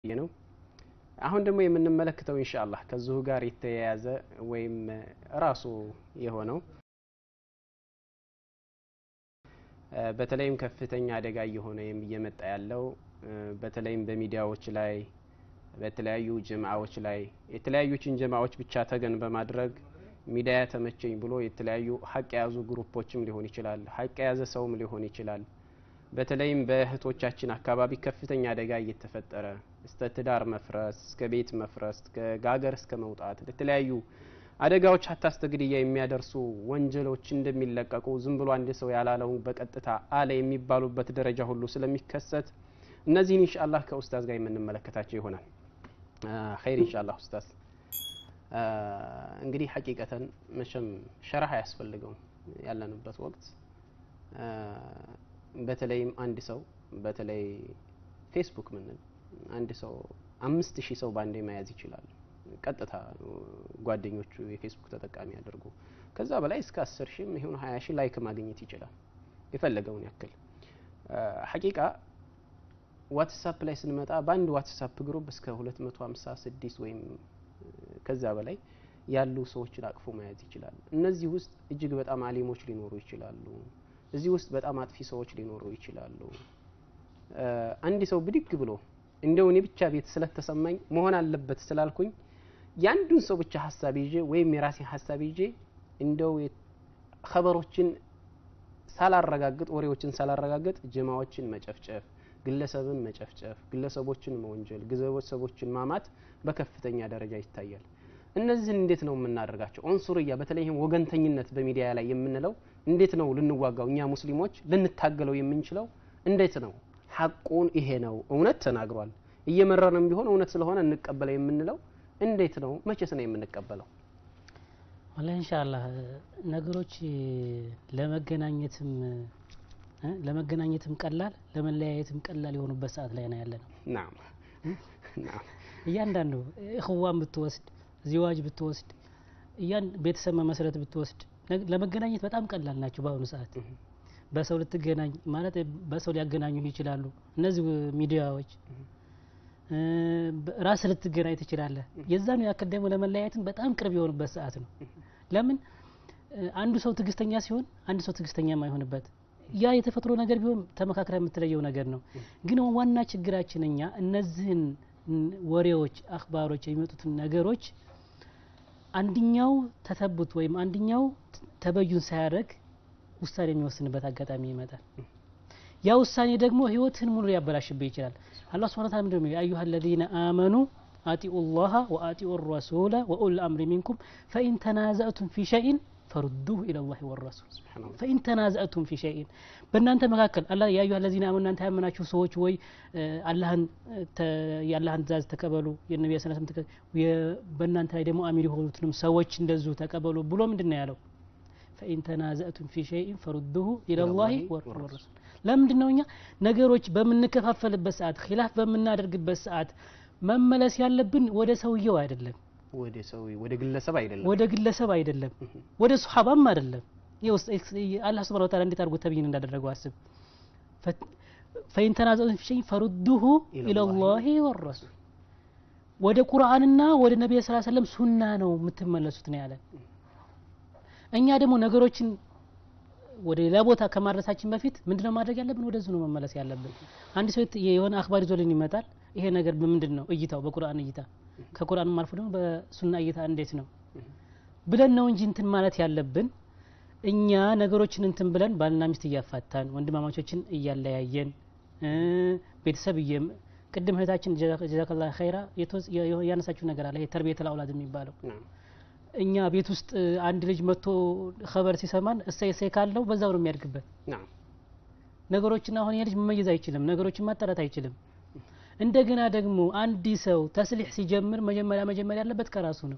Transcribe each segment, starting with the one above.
ነው። አሁን ደግሞ የምንመለከተው ኢንሻአላህ ከዚሁ ጋር የተያያዘ ወይም ራሱ የሆነው በተለይም ከፍተኛ አደጋ እየሆነ እየመጣ ያለው በተለይም በሚዲያዎች ላይ በተለያዩ ጀማዎች ላይ የተለያዩችን ጀማዎች ብቻ ተገን በማድረግ ሚዲያ ተመቸኝ ብሎ የተለያዩ ሀቅ የያዙ ግሩፖችም ሊሆን ይችላል፣ ሀቅ የያዘ ሰውም ሊሆን ይችላል። በተለይም በእህቶቻችን አካባቢ ከፍተኛ አደጋ እየተፈጠረ እስከ ትዳር መፍረስ፣ እስከ ቤት መፍረስ፣ ከጋገር እስከ መውጣት ለተለያዩ አደጋዎች ሀታ እስከ ግድያ የሚያደርሱ ወንጀሎች እንደሚለቀቁ ዝም ብሎ አንድ ሰው ያላለውን በቀጥታ አለ የሚባሉበት ደረጃ ሁሉ ስለሚከሰት እነዚህን ኢንሻአላህ ከኡስታዝ ጋር የምንመለከታቸው ይሆናል። ኸይር ኢንሻአላህ ኡስታዝ። እንግዲህ ሐቂቀተን መቼም ሸረህ አያስፈልገውም ያለንበት ወቅት በተለይም አንድ ሰው በተለይ ፌስቡክ ምንል አንድ ሰው አምስት ሺህ ሰው በአንዴ መያዝ ይችላል። ቀጥታ ጓደኞቹ የፌስቡክ ተጠቃሚ አድርጎ ከዛ በላይ እስከ አስር ሺህም ይሁን ሀያ ሺህ ላይክ ማግኘት ይችላል የፈለገውን ያክል ሐቂቃ ዋትሳፕ ላይ ስንመጣ በአንድ ዋትሳፕ ግሩፕ እስከ 256 ወይም ከዛ በላይ ያሉ ሰዎችን አቅፎ መያዝ ይችላል። እነዚህ ውስጥ እጅግ በጣም አሊሞች ሊኖሩ ይችላሉ። እዚህ ውስጥ በጣም አጥፊ ሰዎች ሊኖሩ ይችላሉ። አንድ ሰው ብድግ ብሎ እንደው እኔ ብቻ ቤት ስለተሰማኝ መሆን አለበት ስላልኩኝ የአንዱን ሰው ብቻ ሀሳብ ይዤ ወይም የራሴን ሀሳብ ይዤ እንደው ኸበሮችን ሳላረጋግጥ ወሬዎችን ሳላረጋግጥ ጀማዎችን መጨፍጨፍ ግለሰብን መጨፍጨፍ፣ ግለሰቦችን መወንጀል፣ ግለሰቦችን ማማት በከፍተኛ ደረጃ ይታያል። እነዚህን እንዴት ነው የምናደርጋቸው? ኦንሱርያ በተለይ ይህም ወገንተኝነት በሚዲያ ላይ የምንለው እንዴት ነው ልንዋጋው? እኛ ሙስሊሞች ልንታገለው የምንችለው እንዴት ነው? ሐቁን ይሄ ነው እውነት ተናግሯል፣ እየመረረንም ቢሆን እውነት ስለሆነ እንቀበለው የምንለው እንዴት ነው? መቼስ ነው የምንቀበለው? ወላ ኢንሻአላህ ነገሮች ለመገናኘትም ለመገናኘትም ቀላል ለመለያየትም ቀላል የሆኑበት ሰዓት ላይ ነው ያለ ነው። ናም ናም እያንዳንዱ እኽዋን ብትወስድ ዚዋጅ ብትወስድ እያን ቤተሰብ መመስረት ብትወስድ ለመገናኘት በጣም ቀላል ናቸው በአሁኑ ሰዓት። በሰው ልትገናኝ ማለት በሰው ሊያገናኙ ይችላሉ እነዚህ ሚዲያዎች። ራስ ልትገናኝ ትችላለህ። የዛኑ ያክል ደግሞ ለመለያየትም በጣም ቅርብ የሆኑበት ሰዓት ነው። ለምን አንዱ ሰው ትዕግስተኛ ሲሆን አንድ ሰው ትዕግስተኛ የማይሆንበት ያ የተፈጥሮ ነገር ቢሆን ተመካክረ የምትለየው ነገር ነው። ግን ዋና ችግራችን እኛ እነዚህን ወሬዎች፣ አክባሮች የሚመጡትን ነገሮች አንድኛው ተተቡት ወይም አንድኛው ተበዩን ሳያደርግ ውሳኔ የሚወስንበት አጋጣሚ ይመጣል። ያ ውሳኔ ደግሞ ህይወትህን ሙሉ ሊያበላሽብህ ይችላል። አላህ ሱብሓነሁ ወተዓላ ምንድነው የሚለው? አዩሀ አለዚነ አመኑ አጢኡ ላሀ ወአጢኡ ረሱለ ወኡል አምሪ ሚንኩም ፈኢን ተናዘእቱም ፊ ሸይን ፈሩዱሁ ኢለላሂ ወረሱል ፈኢን ተናዘእቱም ፊ ሸይን በእናንተ መካከል አላ ያ አዩሀ አለዚነ አመኑ እናንተ ያመናችሁ ሰዎች ወይ አላህን የአላህን ትእዛዝ ተቀበሉ የነቢያ ሰለላሁ ዐለይሂ ወሰለም በእናንተ ላይ ደግሞ አሚር የሆኑትንም ሰዎች እንደዚሁ ተቀበሉ ብሎ ምንድን ነው ያለው? ፈኢን ተናዘእቱም ፊ ሸይን ፈሩዱሁ ኢለላሂ ወረሱል ለምንድን ነው እኛ ነገሮች በምንከፋፈልበት ሰዓት ኪላፍ በምናደርግበት ሰዓት መመለስ ያለብን ወደ ሰውየው አይደለም ወደ ሰው ወደ ግለሰብ አይደለም ወደ ግለሰብ አይደለም ወደ ሱሐባም አይደለም አላህ ስብሐ ወተዓላ እንዴት አድርጎ ተብይን እንዳደረገው አስብ ፈኢን ተናዘኡም ፊ ሸይን ፈሩዱሁ ኢለላሂ ወረሱል ወደ ቁርአንና ወደ ነቢይ ሰለላሁ ዐለይሂ ወሰለም ሱና ነው የምትመለሱት ነው ያለን እኛ ደግሞ ነገሮችን ወደ ሌላ ቦታ ከማድረሳችን በፊት ምንድነው ማድረግ ያለብን? ወደዚህ ነው መመለስ ያለብን። አንድ ሰው የሆነ አክባር ይዞልን ይመጣል። ይሄ ነገር ምንድን ነው እይታው? በቁርአን እይታ ከቁርአንም አልፎ ደግሞ በሱና እይታ እንዴት ነው ብለን ነው እንጂ እንትን ማለት ያለብን። እኛ ነገሮችን እንትን ብለን ባልና ሚስት እያፋታን ወንድማማቾችን እያለያየን ቤተሰብ እየ ቅድም እህታችን ጀዛከላ ኸይራ ያነሳችሁ ነገር አለ። ይሄ ተርቢየተል አውላድ የሚባለው እኛ ቤት ውስጥ አንድ ልጅ መጥቶ ኸበር ሲሰማን እሰይ እሰይ ካለው በዛው ነው የሚያድግበት። ነገሮችን አሁን የልጅ መመየዝ አይችልም፣ ነገሮችን ማጣራት አይችልም። እንደገና ደግሞ አንድ ሰው ተስሊሕ ሲጀምር መጀመሪያ መጀመሪያ ያለበት ከራሱ ነው።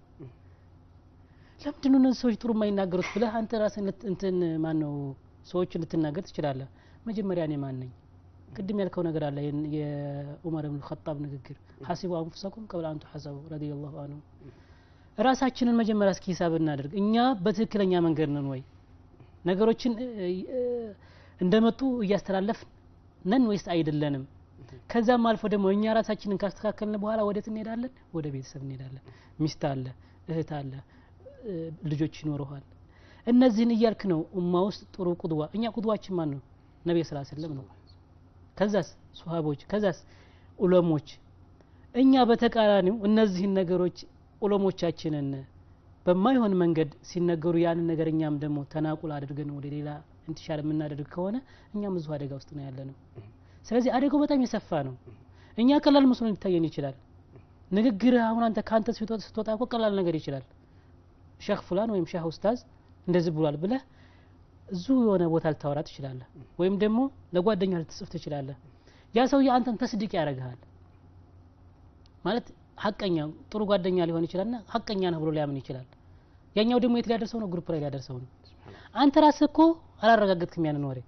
ለምንድን ነው እነዚህ ሰዎች ጥሩ የማይናገሩት ብለህ አንተ ራስን እንትን ማን ነው ሰዎችን ልትናገር ትችላለህ። መጀመሪያ እኔ ማን ነኝ? ቅድም ያልከው ነገር አለ የዑመር ብን ኸጣብ ንግግር ሐሲቡ አንፉሰኩም ቀብለ አንቱ ሐሰቡ ረዲየላሁ አንሁ ራሳችንን መጀመሪያ እስኪ ሂሳብ እናደርግ። እኛ በትክክለኛ መንገድ ነን ወይ? ነገሮችን እንደመጡ እያስተላለፍ ነን ወይስ አይደለንም? ከዛም አልፎ ደግሞ እኛ ራሳችንን ካስተካከልን በኋላ ወዴት እንሄዳለን? ወደ ቤተሰብ እንሄዳለን። ሚስት አለ፣ እህት አለ፣ እ፣ ልጆች ይኖረዋል። እነዚህን እያልክ ነው ኡማ ውስጥ ጥሩ ቁድዋ። እኛ ቁድዋችን ማን ነው? ነቢይ ስላ ስለም ነው። ከዛስ ሱሀቦች፣ ከዛስ ኡለሞች። እኛ በተቃራኒው እነዚህን ነገሮች ኡለሞቻችንን በማይሆን መንገድ ሲነገሩ ያንን ነገር እኛም ደግሞ ተናቁል አድርገን ወደ ሌላ እንትሻል የምናደርግ ከሆነ እኛም ብዙ አደጋ ውስጥ ነው ያለ ነው። ስለዚህ አደጋው በጣም የሰፋ ነው። እኛ ቀላል መስሎ ሊታየን ይችላል። ንግግር አሁን አንተ ከአንተ ስትወጣ ስትወጣ እኮ ቀላል ነገር ይችላል። ሼክ ፉላን ወይም ሼህ ኡስታዝ እንደዚህ ብሏል ብለህ እዙ የሆነ ቦታ ልታወራ ትችላለህ፣ ወይም ደግሞ ለጓደኛ ልትጽፍ ትችላለህ። ያ ሰውዬ አንተን ተስድቅ ያደርግሃል ማለት ሀቀኛ ጥሩ ጓደኛ ሊሆን ይችላልና ሀቀኛ ነህ ብሎ ሊያምን ይችላል። ያኛው ደግሞ የት ሊያደርሰው ነው? ግሩፕ ላይ ሊያደርሰው ነው። አንተ ራስህ እኮ አላረጋገጥክም ያንን ወሬ።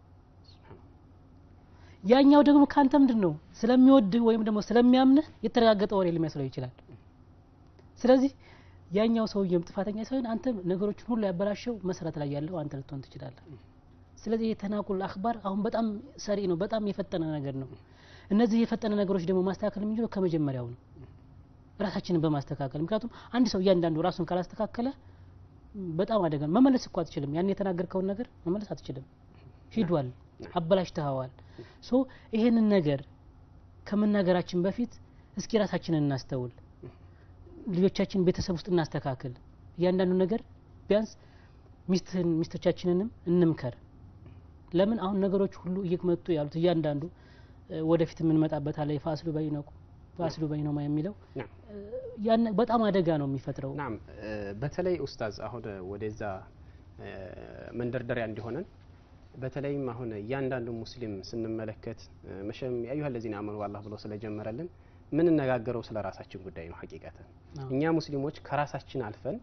ያኛው ደግሞ ከአንተ ምንድን ነው ስለሚወድህ ወይም ደግሞ ስለሚያምንህ የተረጋገጠ ወሬ ሊመስለው ይችላል። ስለዚህ ያኛው ሰውዬም ጥፋተኛ ሳይሆን አንተ ነገሮችን ሁሉ ያበላሸው መሰረት ላይ ያለው አንተ ልትሆን ትችላለህ። ስለዚህ የተናቁል አክባር አሁን በጣም ሰሪ ነው፣ በጣም የፈጠነ ነገር ነው። እነዚህ የፈጠነ ነገሮች ደግሞ ማስተካከል የምንችለው ከመጀመሪያው ነው፣ ራሳችንን በማስተካከል ምክንያቱም አንድ ሰው እያንዳንዱ ራሱን ካላስተካከለ በጣም አደጋ ነው። መመለስ እኮ አትችልም። ያን የተናገርከውን ነገር መመለስ አትችልም። ሂዷል፣ አበላሽተኸዋል። ሶ ይሄንን ነገር ከመናገራችን በፊት እስኪ ራሳችንን እናስተውል፣ ልጆቻችን ቤተሰብ ውስጥ እናስተካክል። እያንዳንዱ ነገር ቢያንስ ሚስትህን ሚስቶቻችንንም እንምከር። ለምን አሁን ነገሮች ሁሉ እየመጡ ያሉት እያንዳንዱ እ፣ ወደፊት የምንመጣበት አለ የፋስሉ በይነቁ ፋስሉ በይነማ የሚለው ናም እ፣ ያን በጣም አደጋ ነው የሚፈጥረው። ናም እ፣ በተለይ ኡስታዝ አሁን ወደዛ እ፣ መንደርደሪያ እንዲሆነን በተለይም አሁን እያንዳንዱ ሙስሊም ስንመለከት እ፣ መቼም የአዩሀ ለዚነ አመኑ አላህ ብሎ ስለጀመረልን የምንነጋገረው ስለ ራሳችን ጉዳይ ነው። ሀቂቀትን አዎ። እኛ ሙስሊሞች ከራሳችን አልፈን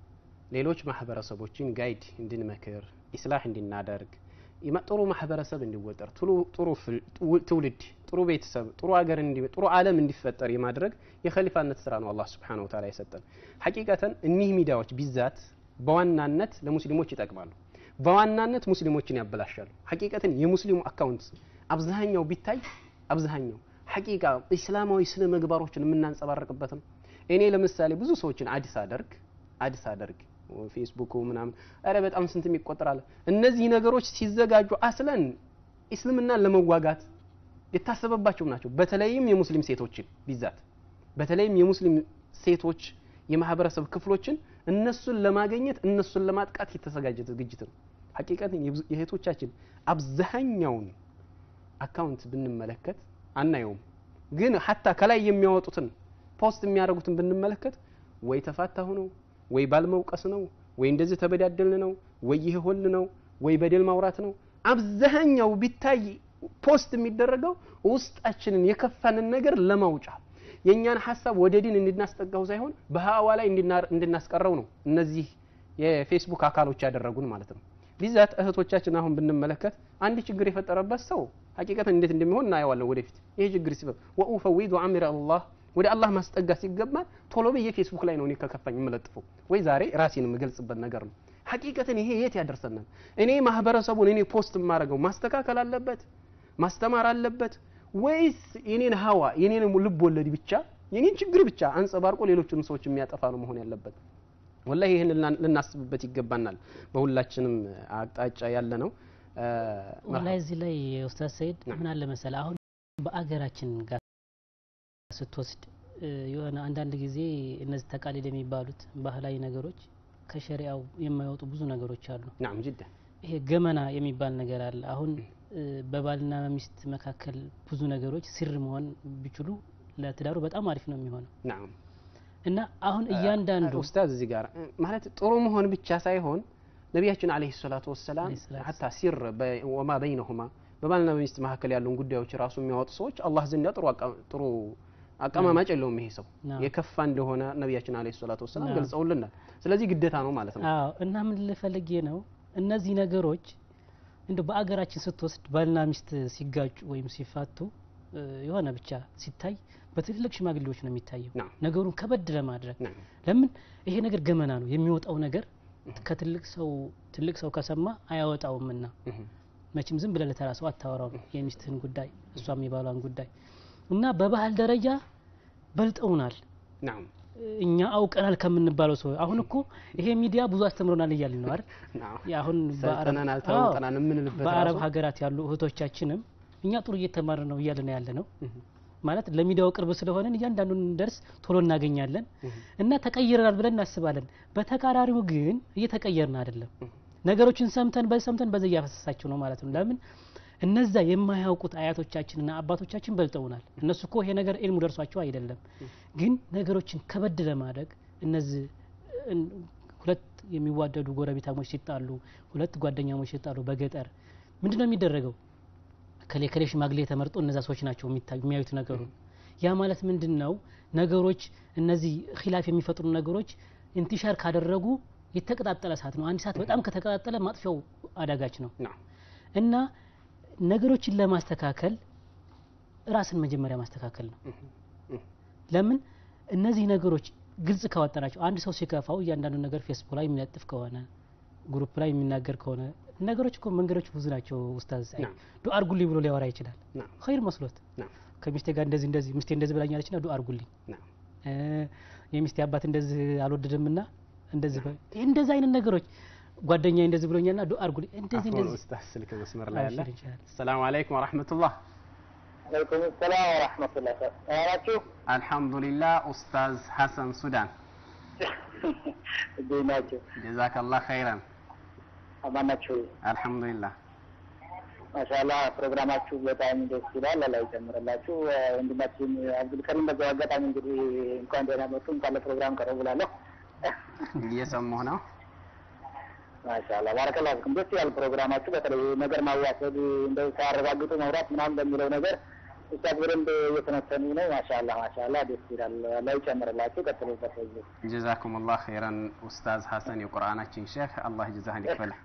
ሌሎች ማህበረሰቦችን ጋይድ እንድንመክር ኢስላህ እንድናደርግ ይመ- ጥሩ ማህበረሰብ እንዲወጠር ጥሩ- ጥሩ ፍል- ጥው- ትውልድ ጥሩ ቤተሰብ ጥሩ ሀገር እንዲ- ጥሩ ዓለም እንዲፈጠር የማድረግ የኸሊፋነት ስራ ነው አላህ ስብሓነሁ ወተዓላ የሰጠን። ሐቂቀተን እኒህ ሚዲያዎች ቢዛት በዋናነት ለሙስሊሞች ይጠቅማሉ፣ በዋናነት ሙስሊሞችን ያበላሻሉ። ሐቂቀትን የሙስሊሙ አካውንት አብዛኛው ቢታይ አብዛኛው ሐቂቃ ኢስላማዊ ስነ ምግባሮችን የምናንጸባርቅበት ነው። እኔ ለምሳሌ ብዙ ሰዎችን አዲስ አደርግ አዲስ አደርግ ፌስቡክ ምናምን ኧረ በጣም ስንት ይቆጠራል። እነዚህ ነገሮች ሲዘጋጁ አስለን እስልምናን ለመዋጋት የታሰበባቸው ናቸው። በተለይም የሙስሊም ሴቶችን ቢዛት በተለይም የሙስሊም ሴቶች የማህበረሰብ ክፍሎችን እነሱን ለማግኘት እነሱን ለማጥቃት የተዘጋጀ ዝግጅት ነው። ሐቂቀትን የብዙ- የእህቶቻችን አብዛኛውን አካውንት ብንመለከት አናየውም። ግን ሀታ ከላይ የሚያወጡትን ፖስት የሚያደርጉትን ብንመለከት ወይ ተፋታሁ ነው ወይ ባልመውቀስ ነው ወይ እንደዚህ ተበዳደልን ነው ወይ ይህ ሆል ነው ወይ በደል ማውራት ነው። አብዛኛው ቢታይ ፖስት የሚደረገው ውስጣችንን የከፋንን ነገር ለማውጫ የእኛን ሀሳብ ወደ ዲን እንድናስጠጋው ሳይሆን በሀዋ ላይ እንድና- እንድናስቀረው ነው እነዚህ የፌስቡክ አካሎች ያደረጉን ማለት ነው። ቢዛት እህቶቻችን አሁን ብንመለከት አንድ ችግር የፈጠረበት ሰው ሀቂቀትን እንዴት እንደሚሆን እናየዋለን ወደፊት። ይሄ ችግር ሲበብ ወኡፈዊዱ አምሪ አላህ ወደ አላህ ማስጠጋት ሲገባል ቶሎ ብዬ ፌስቡክ ላይ ነው እኔ ከከፋኝ የምለጥፈው ወይ ዛሬ ራሴን የምገልጽበት ነገር ነው። ሀቂቀትን ይሄ የት ያደርሰናል? እኔ ማህበረሰቡን እኔ ፖስት የማደርገው ማስተካከል አለበት ማስተማር አለበት ወይስ የኔን ሀዋ የኔን ልብ ወለድ ብቻ የኔን ችግር ብቻ አንጸባርቆ ሌሎችን ሰዎች የሚያጠፋ ነው መሆን ያለበት? ወላሂ ይህን ልና- ልናስብበት ይገባናል። በሁላችንም አቅጣጫ ያለ ነው። እ፣ ወላሂ እዚህ ላይ ኡስታዝ ሰይድ ናም። ምን አለ መሰለህ አሁን በአገራችን ጋር ስትወስድ እ፣ የሆነ አንዳንድ ጊዜ እነዚህ ተቃሊል የሚባሉት ባህላዊ ነገሮች ከሸሪያው የማይወጡ ብዙ ነገሮች አሉ። ናም ጅዳ ይሄ ገመና የሚባል ነገር አለ። አሁን እ፣ በባልና በሚስት መካከል ብዙ ነገሮች ስር መሆን ቢችሉ ለትዳሩ በጣም አሪፍ ነው የሚሆነው ናም እና አሁን እያንዳንዱ ኡስታዝ እዚህ ጋር እ፣ ማለት ጥሩ መሆን ብቻ ሳይሆን ነቢያችን አለይሂ ሰላቱ ወሰላም አለይሂ ሰላቱ ሀታ ሲር በ- ወማ በይነሁማ በባልና በሚስት መካከል ያሉን ጉዳዮች ራሱ የሚያወጡ ሰዎች አላህ ዘንዳ ጥሩ አቃ- ጥሩ አቀማማጭ የለውም። ይሄ ሰው ናም። የከፋ እንደሆነ ነቢያችን አለይሂ ሰላቱ ወሰላም ናም። ገልጸውልናል። ስለዚህ ግዴታ ነው ማለት ነው። አዎ እና ምን ልፈልጌ ነው እነዚህ ነገሮች እንደ በአገራችን ስትወስድ ባልና ሚስት ሲጋጩ ወይም ሲፋቱ እ፣ የሆነ ብቻ ሲታይ በትልልቅ ሽማግሌዎች ነው የሚታየው ናም። ነገሩን ከበድ ለማድረግ ናም። ለምን ይሄ ነገር ገመና ነው የሚወጣው ነገር ከትልቅ ሰው ትልቅ ሰው ከሰማ አያወጣውምና እህ፣ መቼም ዝም ብለህ ለተራ ሰው አታወራው የሚስትህን ጉዳይ እሷም የባሏን ጉዳይ እና በባህል ደረጃ በልጠውናል። ናም እኛ አውቀናል ከምንባለው ሰው አሁን እኮ ይሄ ሚዲያ ብዙ አስተምሮናል እያልን ነው አይደል? ናም አሁን ሰልጥነናል አዎ፣ ተውጠናል የምንልበት በአረብ ራሱ ሀገራት ያሉ እህቶቻችንም እኛ ጥሩ እየተማርን ነው እያልን ያለ ነው እህ፣ ማለት ለሚዲያው ቅርብ ስለሆነን እያንዳንዱን ደርስ ቶሎ እናገኛለን እህ፣ እና ተቀይረናል ብለን እናስባለን። በተቃራሪው ግን እየተቀየርን አይደለም። እህ፣ ነገሮችን ሰምተን በዚህ ሰምተን በዚህ እያፈሰሳቸው ነው ማለት ነው። ለምን እነዛ የማያውቁት አያቶቻችንና አባቶቻችን በልጠውናል። እነሱ እኮ ይሄ ነገር ኢልሙ ደርሷቸው አይደለም፣ ግን ነገሮችን ከበድ ለማድረግ እነዚህ እን- ሁለት የሚዋደዱ ጎረቤታሞች ሲጣሉ፣ ሁለት ጓደኛሞች ሲጣሉ በገጠር ምንድን ነው የሚደረገው? ከሌ ከሌ ሽማግሌ ተመርጦ እነዛ ሰዎች ናቸው የሚታ- የሚያዩት ነገሩ። ያ ማለት ምንድን ነው? ነገሮች እነዚህ ኺላፍ የሚፈጥሩ ነገሮች ኢንቲሻር ካደረጉ የተቀጣጠለ እሳት ነው። አንድ እሳት በጣም ከተቀጣጠለ ማጥፊያው አዳጋች ነው ናም እና ነገሮችን ለማስተካከል ራስን መጀመሪያ ማስተካከል ነው። እህ፣ እህ፣ ለምን እነዚህ ነገሮች ግልጽ ካወጣናቸው አንድ ሰው ሲከፋው እያንዳንዱ ነገር ፌስቡክ ላይ የሚለጥፍ ከሆነ ግሩፕ ላይ የሚናገር ከሆነ ነገሮች እኮ መንገዶች ብዙ ናቸው። ኡስታዝ ሳይ ናም። ዱአ አርጉልኝ ብሎ ሊያወራ ይችላል። ናም ኸይር መስሎት ናም ከሚስቴ ጋር እንደዚህ እንደዚህ ሚስቴ እንደዚህ ብላኛለች ና ዱአ አርጉልኝ ናም እ የሚስቴ አባት እንደዚህ አልወደድም ና እንደዚህ በ- እንደዚህ አይነት ነገሮች ጓደኛ እንደዚህ ብሎኛል ና ዱአ አርጉልኝ እንደዚህ አፎን እንደዚህ ኡስታዝ ስልክ መስመር ላይ አለ አብሽር ይችላል። ሰላም አለይኩም ወራህመቱላህ አለይኩም ሰላም ወራህመቱላህ ናችሁ? አልሐምዱሊላህ ኡስታዝ ሐሰን ሱዳን እንዴት ናችሁ? ጀዛከላህ ኸይረን አማን ናችሁ? አልሐምዱሊላህ ማሻአላህ ፕሮግራማችሁ በጣም ደስ ይላል። አላህ ይጨምርላችሁ። ወንድማችን አብዱልከሪም በዛው አጋጣሚ እንግዲህ እንኳን ደህና መጡ፣ እንኳን ለፕሮግራም ቀረቡ ብላለሁ። እየሰማሁ ነው ማሻአላህ ባረከላሁ ፊኩም። ደስ ይላል ፕሮግራማችሁ። በተለይ ነገር ማዋሰድ እንደው ሳያረጋግጡ መውራት ምናምን በሚለው ነገር ኡስታዝ በደንብ እየተነተኑ ነው። ማሻአላህ ማሻአላህ ደስ ይላል። አላህ ይጨምርላችሁ። ቀጥሉበት በዚህ ጀዛኩሙላህ ኸይረን ኡስታዝ ሐሰን የቁርአናችን ሼህ አላህ ጀዛህን ይክፈልህ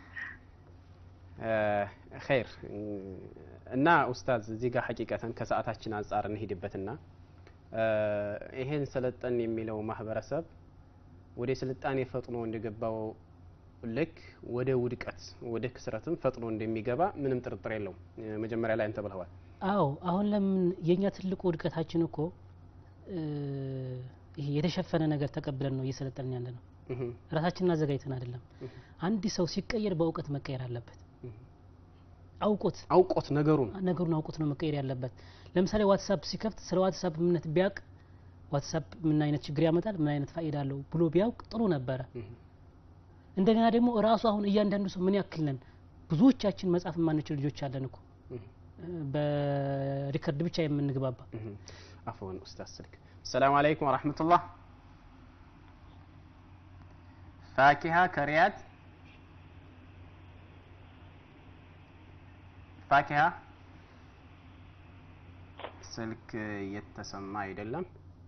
ኸይር እና ኡስታዝ እዚህ ጋር ሐቂቀተን ከሰዓታችን አንጻር እንሄድበትና ይሄን ሰለጠን የሚለው ማህበረሰብ ወደ ስልጣኔ ፈጥኖ እንደገባው ልክ ወደ ውድቀት ወደ ክስረትም ፈጥኖ እንደሚገባ ምንም ጥርጥር የለውም። መጀመሪያ ላይ አንተ ብለዋል። አዎ አሁን ለምን የኛ ትልቁ ውድቀታችን እኮ እ ይሄ የተሸፈነ ነገር ተቀብለን ነው እየሰለጠንን ያለ ነው። እህ ራሳችንን አዘጋጅተን አይደለም። እህ አንድ ሰው ሲቀየር በእውቀት መቀየር አለበት። እህ አውቆት አውቆት ነገሩን ነገሩን አውቆት ነው መቀየር ያለበት። ለምሳሌ ዋትሳፕ ሲከፍት ስለ ዋትሳፕ ምንነት ቢያውቅ ዋትሳፕ ምን አይነት ችግር ያመጣል፣ ምን አይነት ፋይዳ አለው ብሎ ቢያውቅ ጥሩ ነበረ። እህ እንደገና ደግሞ ራሱ አሁን እያንዳንዱ ሰው ምን ያክል ነን? ብዙዎቻችን መጻፍ የማንችል ልጆች አለን እኮ እህ በሪከርድ ብቻ የምንግባባ እህ አፈወን ኡስታዝ ስልክ ሰላም አለይኩም ወራህመቱላህ ፋኪሃ ከሪያድ ፋኪሃ ስልክ እየተሰማ አይደለም።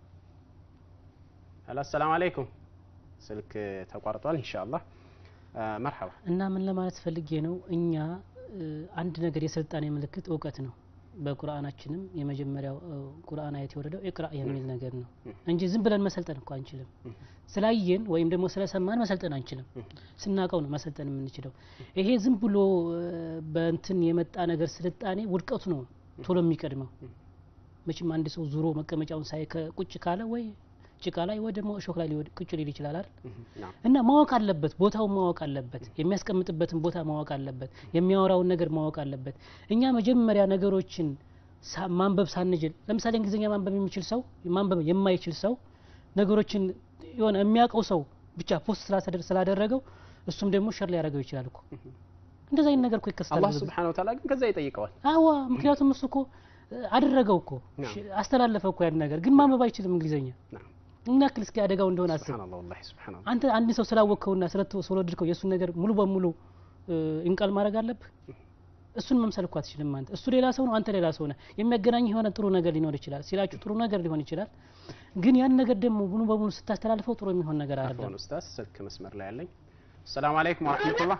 ሄሎ ሰላም አለይኩም ስልክ ተቋርጧል። ኢንሻአላህ መርሐባ እና ምን ለማለት ፈልጌ ነው እኛ እ፣ አንድ ነገር የስልጣኔ ምልክት እውቀት ነው። በቁርአናችንም የመጀመሪያው እ፣ ቁርአን አየት የወረደው ኢቅራ የሚል ነገር ነው እንጂ ዝም ብለን መሰልጠን እኮ አንችልም። ስላየን ወይም ደግሞ ስለሰማን መሰልጠን አንችልም። ስናቀው ነው መሰልጠን የምንችለው። ይሄ ዝም ብሎ እ፣ በእንትን የመጣ ነገር ስልጣኔ ውድቀቱ ነው ቶሎ የሚቀድመው። መቼም አንድ ሰው ዙሮ መቀመጫውን ሳይ ቁጭ ካለ ወይ ጭቃ ላይ ወይ ደግሞ እሾክ ላይ ሊወድ ቁጭ ሊል ይችላል አይደል? ናም እና ማወቅ አለበት፣ ቦታውን ማወቅ አለበት፣ የሚያስቀምጥበትን ቦታ ማወቅ አለበት፣ የሚያወራውን ነገር ማወቅ አለበት። እኛ መጀመሪያ ነገሮችን ሳ- ማንበብ ሳንችል ለምሳሌ እንግሊዝኛ ማንበብ የሚችል ሰው ማንበብ የማይችል ሰው ነገሮችን የሆነ የሚያውቀው ሰው ብቻ ፖስት ስላሰደር- ስላደረገው እሱም ደግሞ ሸር ሊያደርገው ይችላል እኮ እንደዛ አይነት ነገር እኮ ይከሰታል። አላህ ብዙ ጊዜ። ሱብሓነሁ ወተዓላ ግን ከዛ ይጠይቀዋል። አዋ ምክንያቱም እሱ እኮ እ፣ አደረገው እኮ ናም። ሽ- አስተላለፈ እኮ ያን ነገር ግን ማንበብ አይችልም እንግሊዝኛ ናም ምን ያክል እስኪ አደጋው እንደሆነ አስብ። ሱብሓነላህ ወላሂ ሱብሓነላህ አንተ አንድ ሰው ስላወቅከውና ስለተ- ስለወደድከው የእሱን ነገር ሙሉ በሙሉ እ፣ እንቃል ማድረግ አለብህ። እሱን መምሰል እኮ አትችልም። አንተ እሱ ሌላ ሰው ነው፣ አንተ ሌላ ሰው ነህ። የሚያገናኝ የሆነ ጥሩ ነገር ሊኖር ይችላል፣ ሲላችሁ ጥሩ ነገር ሊሆን ይችላል። ግን ያን ነገር ደግሞ ሙሉ በሙሉ ስታስተላልፈው ጥሩ የሚሆን ነገር አይደለም። አፎን ኡስታዝ ስልክ መስመር ላይ ያለኝ ሰላም አለይኩም ወራህመቱላህ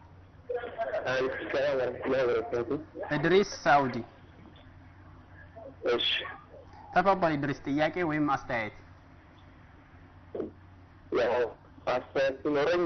ሰላም ወረህመቱላሂ ወበረካቱ። እድሪስ ሳውዲ እሺ ተፈضل ኢድሪስ ጥያቄ ወይም አስተያየት ያው አስተያየት ሲኖረኝ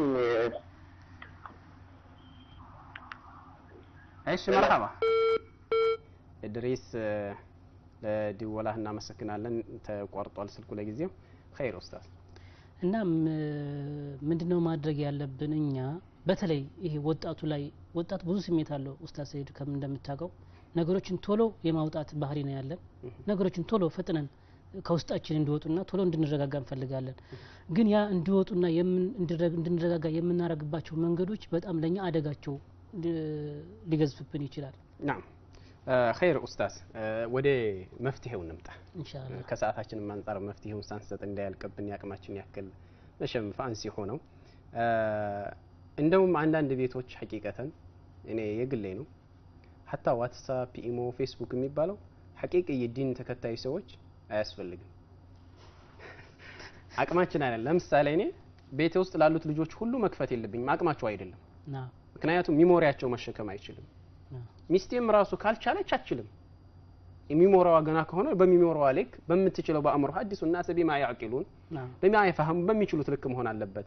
እሺ መርሐባ እድሪስ እ፣ ለድወላህ እናመሰግናለን። ተቋርጧል ስልኩ ለጊዜው። ኸይር ኡስታዝ። እና ምንድነው ማድረግ ያለብን እኛ በተለይ ይሄ ወጣቱ ላይ ወጣቱ ብዙ ስሜት አለው ኡስታዝ ሰይድ ከምን እንደምታውቀው ነገሮችን ቶሎ የማውጣት ባህሪ ነው ያለን። ነገሮችን ቶሎ ፈጥነን ከውስጣችን እንዲወጡና ቶሎ እንድንረጋጋ እንፈልጋለን። ግን ያ እንዲወጡና እንድንረጋጋ የምናደርግባቸው መንገዶች በጣም ለእኛ አደጋቸው ሊገዝፍብን ይችላል። ናም ኸይር ኡስታዝ፣ ወደ መፍትሄው እንምጣ። ኢንሻአላህ ከሰዓታችንም አንጻር መፍትሄውን ሳንሰጥ እንዳያልቅብን ያቅማችን ያክል መሸም ፋንሲ ሆነው እንደውም አንዳንድ ቤቶች ሐቂቀተን እኔ የግሌ ነው ሀታ ዋትሳፕ፣ ኢሞ፣ ፌስቡክ የሚባለው ሐቂቅ የዲን ተከታይ ሰዎች አያስፈልግም። አቅማችን አይደለም። ለምሳሌ እኔ ቤቴ ውስጥ ላሉት ልጆች ሁሉ መክፈት የለብኝም፣ አቅማቸው አይደለም። ና ምክንያቱም ሚሞሪያቸው መሸከም አይችልም። ሚስቴም ራሱ ካልቻለች አችልም። የሚሞራዋ ገና ከሆነ በሚሞራዋ ልክ በምትችለው በአእምሮ ሀዲሱ ናስ ቢማ ያዕቂሉን ና በማ የፈሀሙ በሚችሉት ልክ መሆን አለበት።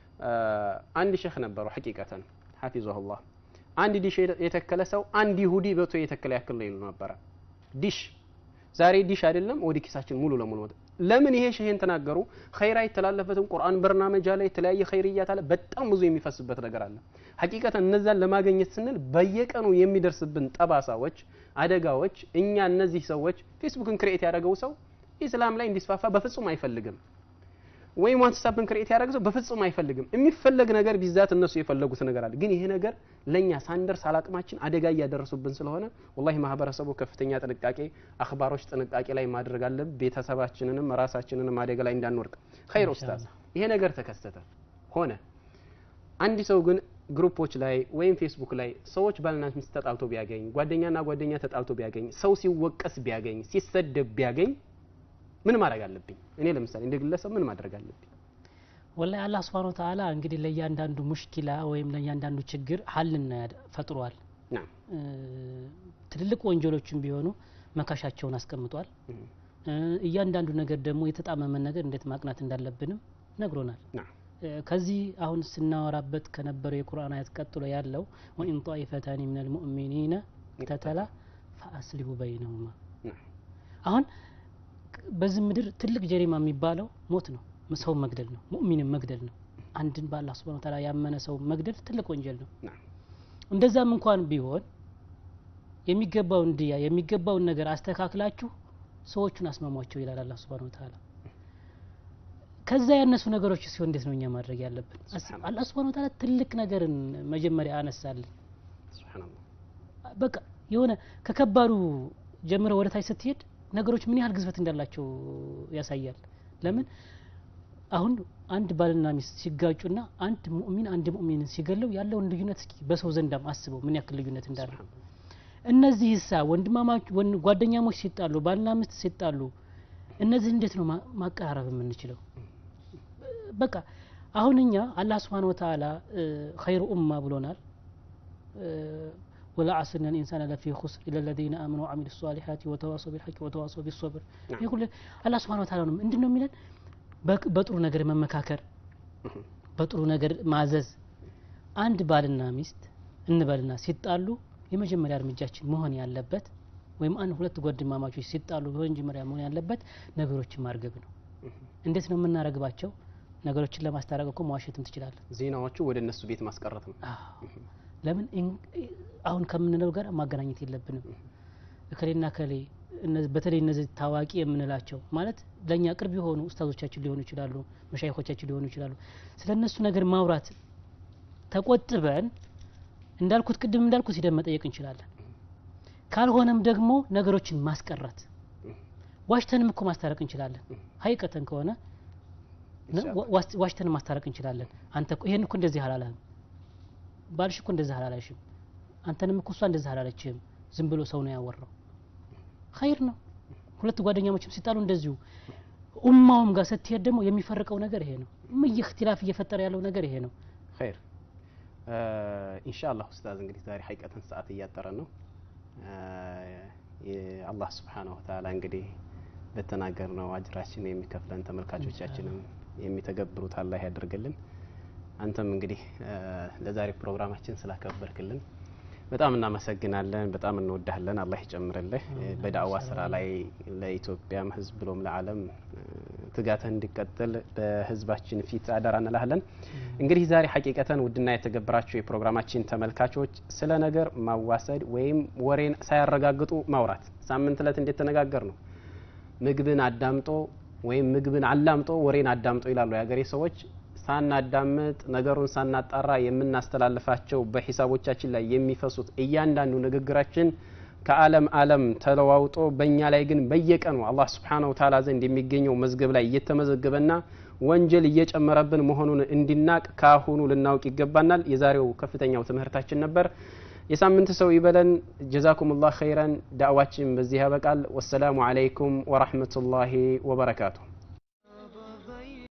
አንድ ሼክ ነበሩ ሐቂቀተን ሐፊዘሁላህ አንድ ዲሽ የተከለ ሰው አንድ ይሁዲ በቶ የተከለ ያክል ነው ይሉ ነበረ። ዲሽ ዛሬ ዲሽ አይደለም ወደ ኪሳችን ሙሉ ለሙሉ ወጣ። ለምን ይሄ ሸሄን ተናገሩ? ኸይር አይተላለፈትም። ቁርአን በርናመጃ ላይ የተለያየ ኸይርያት አለ። በጣም ብዙ የሚፈስበት ነገር አለ። ሐቂቀተን እነዛን ለማግኘት ስንል በየቀኑ የሚደርስብን ጠባሳዎች፣ አደጋዎች እኛ እነዚህ ሰዎች ፌስቡክን ክሬኤት ያደረገው ሰው ኢስላም ላይ እንዲስፋፋ በፍጹም አይፈልግም። ወይም ዋትስአፕን ክሬኤት ያደረገ ሰው በፍጹም አይፈልግም። የሚፈለግ ነገር ቢዛት እነሱ የፈለጉት ነገር አለ። ግን ይሄ ነገር ለኛ ሳንደርስ አላቅማችን አደጋ እያደረሱብን ስለሆነ ወላሂ ማህበረሰቡ ከፍተኛ ጥንቃቄ፣ አክባሮች ጥንቃቄ ላይ ማድረግ አለብን። ቤተሰባችንንም ራሳችንንም አደጋ ላይ እንዳንወርቅ። ኸይር ኡስታዝ፣ ይሄ ነገር ተከሰተ ሆነ። አንድ ሰው ግን ግሩፖች ላይ ወይም ፌስቡክ ላይ ሰዎች ባልና ሚስት ተጣልቶ ቢያገኝ፣ ጓደኛና ጓደኛ ተጣልቶ ቢያገኝ፣ ሰው ሲወቀስ ቢያገኝ፣ ሲሰደብ ቢያገኝ ምን ማድረግ አለብኝ? እኔ ለምሳሌ እንደ ግለሰብ ምን ማድረግ አለብኝ? ወላሂ አላህ ስብሐነ ወተዓላ እንግዲህ ለእያንዳንዱ ሙሽኪላ ወይም ለእያንዳንዱ ችግር ሀልና ፈጥሯል። ናም ትልልቅ ወንጀሎችን ቢሆኑ መካሻቸውን አስቀምጧል። እያንዳንዱ ነገር ደግሞ የተጣመመን ነገር እንዴት ማቅናት እንዳለብንም ነግሮናል። ናም ከዚህ አሁን ስናወራበት ከነበረው የቁርአን አያት ቀጥሎ ያለው ወኢን ጣኢፈታኒ ሚነል ሙእሚኒነ ተተላ ፈአስሊሁ በይነሁማ ናም አሁን በዚህ ምድር ትልቅ ጀሪማ የሚባለው ሞት ነው፣ ሰው መግደል ነው፣ ሙእሚንን መግደል ነው። አንድን በአላህ ሱብሓነሁ ወተዓላ ያመነ ሰው መግደል ትልቅ ወንጀል ነው። ናም እንደዛም እንኳን ቢሆን የሚገባውን ድያ የሚገባውን ነገር አስተካክላችሁ ሰዎቹን አስማሟቸው ይላል አላህ ሱብሓነሁ ወተዓላ። ከዛ ያነሱ ነገሮች ሲሆን እንዴት ነው እኛ ማድረግ ያለብን? ሱብሓነላህ። አላህ ሱብሓነሁ ወተዓላ ትልቅ ነገርን መጀመሪያ አነሳልን። ሱብሃንአላህ በቃ የሆነ ከከባዱ ጀምረ ወደ ታች ስትሄድ ነገሮች ምን ያህል ግዝፈት እንዳላቸው ያሳያል። ለምን አሁን አንድ ባልና ሚስት ሲጋጩና አንድ ሙእሚን አንድ ሙእሚንን ሲገለው ያለውን ልዩነት እስኪ በሰው ዘንዳም አስበው ምን ያክል ልዩነት እንዳለው። ሱብሃንአላህ እነዚህ ሳ ወንድማማች ወን- ጓደኛሞች ሲጣሉ ባልና ሚስት ሲጣሉ እነዚህ እንዴት ነው ማ- ማቀራረብ የምንችለው? በቃ አሁን እኛ አላህ ስብሓን ወተዓላ ኸይሩ ኡማ ብሎናል። ወላ ዓስርና ልኢንሳን ለፊ ኹስር ኢለ ለዚነ አመኑ ወዓሚሉ ሷሊሓት ወተዋሰው ቢልሐቅ ወተዋሰው ቢሶብር። ይህ ሁሉ አላህ ስብሓን ወተዓላ ነው ምንድን ነው የሚለን? በቅ- በጥሩ ነገር መመካከር፣ በጥሩ ነገር ማዘዝ። አንድ ባልና ሚስት እንበልና ሲጣሉ የመጀመሪያ እርምጃችን መሆን ያለበት ወይም አንድ ሁለት ጓደኛማቾች ሲጣሉ በመጀመሪያ መሆን ያለበት ነገሮችን ማርገብ ነው። እንዴት ነው የምናረግባቸው? ነገሮችን ለማስታረቅ እኮ መዋሸትም ትችላለን። ዜናዎቹ ወደ እነሱ ቤት ማስቀረት ነው። አዎ። ለምን እን- አሁን ከምንለው ጋር ማገናኘት የለብንም። እከሌና እከሌ እነዚህ- በተለይ እነዚህ ታዋቂ የምንላቸው ማለት ለእኛ ቅርብ የሆኑ ኡስታዞቻችን ሊሆኑ ይችላሉ፣ መሻይኮቻችን ሊሆኑ ይችላሉ። ስለ እነሱ ነገር ማውራት ተቆጥበን እንዳልኩት ቅድም እንዳልኩት ሂደን መጠየቅ እንችላለን። ካልሆነም ደግሞ ነገሮችን ማስቀረት ዋሽተንም እኮ ማስታረቅ እንችላለን። ሀይቀተን ከሆነ ነ- ዋ- ዋስ- ዋሽተን ማስታረቅ እንችላለን። አንተ እኮ ይሄን እኮ እንደዚህ አላለም፣ ባልሽ እኮ እንደዚህ አላለሽም፣ አንተንም እኮ እሷ እንደዚህ አላለችህም፣ ዝም ብሎ ሰው ነው ያወራው። ኸይር ነው። ሁለት ጓደኛሞችም ሲጣሉ እንደዚሁ ኡማውም ጋር ስትሄድ ደግሞ የሚፈርቀው ነገር ይሄ ነው። ምን እክትላፍ እየፈጠረ ያለው ነገር ይሄ ነው። ኸይር ኢንሻአላህ ኡስታዝ እንግዲህ ዛሬ ሀይቀተን ሰዓት እያጠረ ነው። የአላህ ስብሓነሁ ወተዓላ እንግዲህ በተናገር ነው አጅራችን የሚከፍለን ተመልካቾቻችንም የሚተገብሩት አላህ ያደርግልን። አንተም እንግዲህ ለዛሬ ፕሮግራማችን ስላከበርክልን በጣም እናመሰግናለን። በጣም እንወዳለን። አላህ ይጨምርልህ። በዳዕዋ ስራ ላይ ለኢትዮጵያም ሕዝብ ብሎም ለዓለም ትጋትህ እንዲቀጥል በህዝባችን ፊት አደራ እንላለን። እንግዲህ ዛሬ ሐቂቀተን ውድና የተገበራችሁ የፕሮግራማችን ተመልካቾች ስለ ነገር ማዋሰድ ወይም ወሬን ሳያረጋግጡ ማውራት ሳምንት እለት እንዴት ተነጋገር ነው ምግብን አዳምጦ ወይም ምግብን አላምጦ ወሬን አዳምጦ ይላሉ የሀገሬ ሰዎች። ሳናዳምጥ ነገሩን ሳናጣራ የምናስተላልፋቸው በሂሳቦቻችን ላይ የሚፈሱት እያንዳንዱ ንግግራችን ከዓለም ዓለም ተለዋውጦ በእኛ ላይ ግን በየቀኑ አላህ ስብሓነሁ ወተዓላ ዘንድ የሚገኘው መዝገብ ላይ እየተመዘገበና ወንጀል እየጨመረብን መሆኑን እንዲናቅ ከአሁኑ ልናውቅ ይገባናል። የዛሬው ከፍተኛው ትምህርታችን ነበር። የሳምንት ሰው ይበለን። ጀዛኩም ላህ ኸይረን። ዳዕዋችን በዚህ ያበቃል። ወሰላሙ አለይኩም ወራህመቱላሂ ወበረካቱሁ።